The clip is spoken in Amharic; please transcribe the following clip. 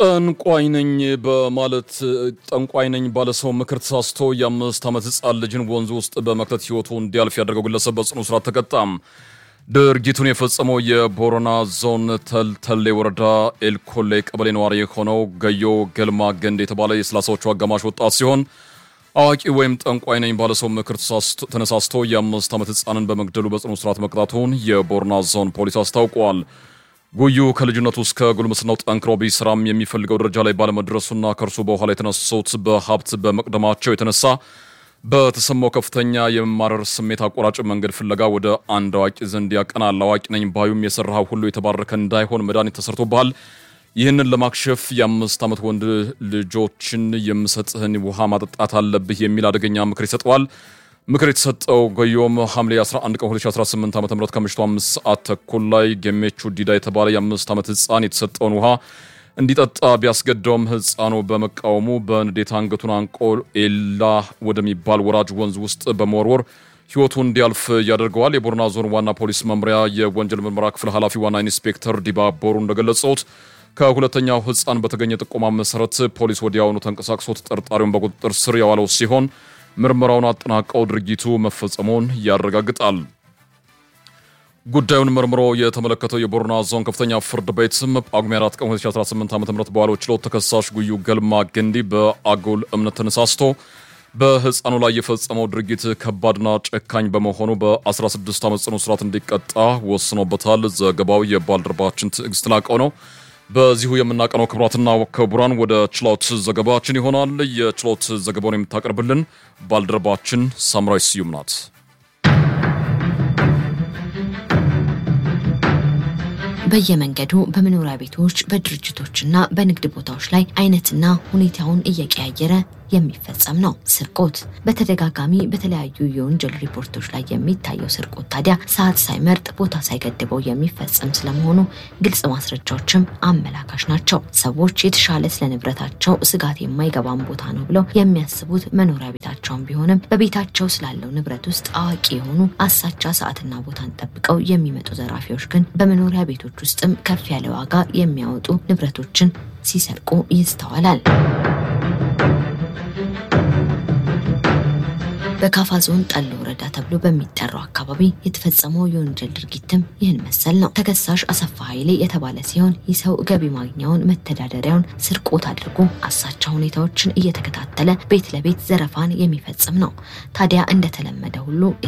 ጠንቋይ ነኝ በማለት ጠንቋይ ነኝ ባለሰው ምክር ተሳስቶ የአምስት ዓመት ሕፃን ልጅን ወንዝ ውስጥ በመክተት ሕይወቱ እንዲያልፍ ያደረገው ግለሰብ በጽኑ እስራት ተቀጣም። ድርጊቱን የፈጸመው የቦረና ዞን ተልተሌ ወረዳ ኤልኮሌ ቀበሌ ነዋሪ የሆነው ገዮ ገልማ ገንድ የተባለ የሰላሳዎቹ አጋማሽ ወጣት ሲሆን አዋቂ ወይም ጠንቋይ ነኝ ባለሰው ምክር ተነሳስቶ የአምስት ዓመት ሕፃንን በመግደሉ በጽኑ እስራት መቅጣቱን የቦረና ዞን ፖሊስ አስታውቋል። ጉዩ ከልጅነቱ እስከ ጉልምስናው ጠንክሮ ቢሰራም የሚፈልገው ደረጃ ላይ ባለመድረሱና ከእርሱ በኋላ የተነሱት በሀብት በመቅደማቸው የተነሳ በተሰማው ከፍተኛ የመማረር ስሜት አቋራጭ መንገድ ፍለጋ ወደ አንድ አዋቂ ዘንድ ያቀናል። አዋቂ ነኝ ባዩም የሰራው ሁሉ የተባረከ እንዳይሆን መድኃኒት ተሰርቶብሃል፣ ይህንን ለማክሸፍ የአምስት ዓመት ወንድ ልጆችን የምሰጥህን ውሃ ማጠጣት አለብህ የሚል አደገኛ ምክር ይሰጠዋል። ምክር የተሰጠው ገዮም ሐምሌ 11 ቀን 2018 ዓ ም ከምሽቱ አምስት ሰዓት ተኩል ላይ ገሜቹ ዲዳ የተባለ የአምስት ዓመት ሕፃን የተሰጠውን ውሃ እንዲጠጣ ቢያስገደውም ሕፃኑ በመቃወሙ በንዴት አንገቱን አንቆ ኤላ ወደሚባል ወራጅ ወንዝ ውስጥ በመወርወር ሕይወቱ እንዲያልፍ ያደርገዋል። የቦረና ዞን ዋና ፖሊስ መምሪያ የወንጀል ምርመራ ክፍል ኃላፊ ዋና ኢንስፔክተር ዲባ ቦሩ እንደገለጹት ከሁለተኛው ሕፃን በተገኘ ጥቆማ መሰረት ፖሊስ ወዲያውኑ ተንቀሳቅሶ ተጠርጣሪውን በቁጥጥር ስር ያዋለው ሲሆን ምርመራውን አጠናቀው ድርጊቱ መፈጸሙን ያረጋግጣል። ጉዳዩን መርምሮ የተመለከተው የቦረና ዞን ከፍተኛ ፍርድ ቤት ጳጉሜ 4 ቀን 2018 ዓ ም በዋለው ችሎት ተከሳሽ ጉዩ ገልማ ገንዲ በአጉል እምነት ተነሳስቶ በሕፃኑ ላይ የፈጸመው ድርጊት ከባድና ጨካኝ በመሆኑ በ16 ዓመት ጽኑ እስራት እንዲቀጣ ወስኖበታል። ዘገባው የባልደረባችን ትዕግስት ላቀው ነው። በዚሁ የምናቀነው ክቡራትና ክቡራን ወደ ችሎት ዘገባችን ይሆናል። የችሎት ዘገባውን የምታቀርብልን ባልደረባችን ሳምራይ ስዩም ናት። በየመንገዱ በመኖሪያ ቤቶች በድርጅቶችና በንግድ ቦታዎች ላይ አይነትና ሁኔታውን እየቀያየረ የሚፈጸም ነው ስርቆት። በተደጋጋሚ በተለያዩ የወንጀል ሪፖርቶች ላይ የሚታየው ስርቆት ታዲያ ሰዓት ሳይመርጥ ቦታ ሳይገድበው የሚፈጸም ስለመሆኑ ግልጽ ማስረጃዎችም አመላካሽ ናቸው። ሰዎች የተሻለ ስለ ንብረታቸው ስጋት የማይገባም ቦታ ነው ብለው የሚያስቡት መኖሪያ ቤታቸውን ቢሆንም በቤታቸው ስላለው ንብረት ውስጥ አዋቂ የሆኑ አሳቻ ሰዓትና ቦታን ጠብቀው የሚመጡ ዘራፊዎች ግን በመኖሪያ ቤቶች ውስጥም ከፍ ያለ ዋጋ የሚያወጡ ንብረቶችን ሲሰርቁ ይስተዋላል። በካፋ ዞን ጠሎ ወረዳ ተብሎ በሚጠራው አካባቢ የተፈጸመው የወንጀል ድርጊትም ይህን መሰል ነው። ተከሳሽ አሰፋ ኃይሌ የተባለ ሲሆን ይህ ሰው ገቢ ማግኛውን መተዳደሪያውን ስርቆት አድርጎ አሳቻ ሁኔታዎችን እየተከታተለ ቤት ለቤት ዘረፋን የሚፈጽም ነው። ታዲያ እንደተለመደ ሁሉ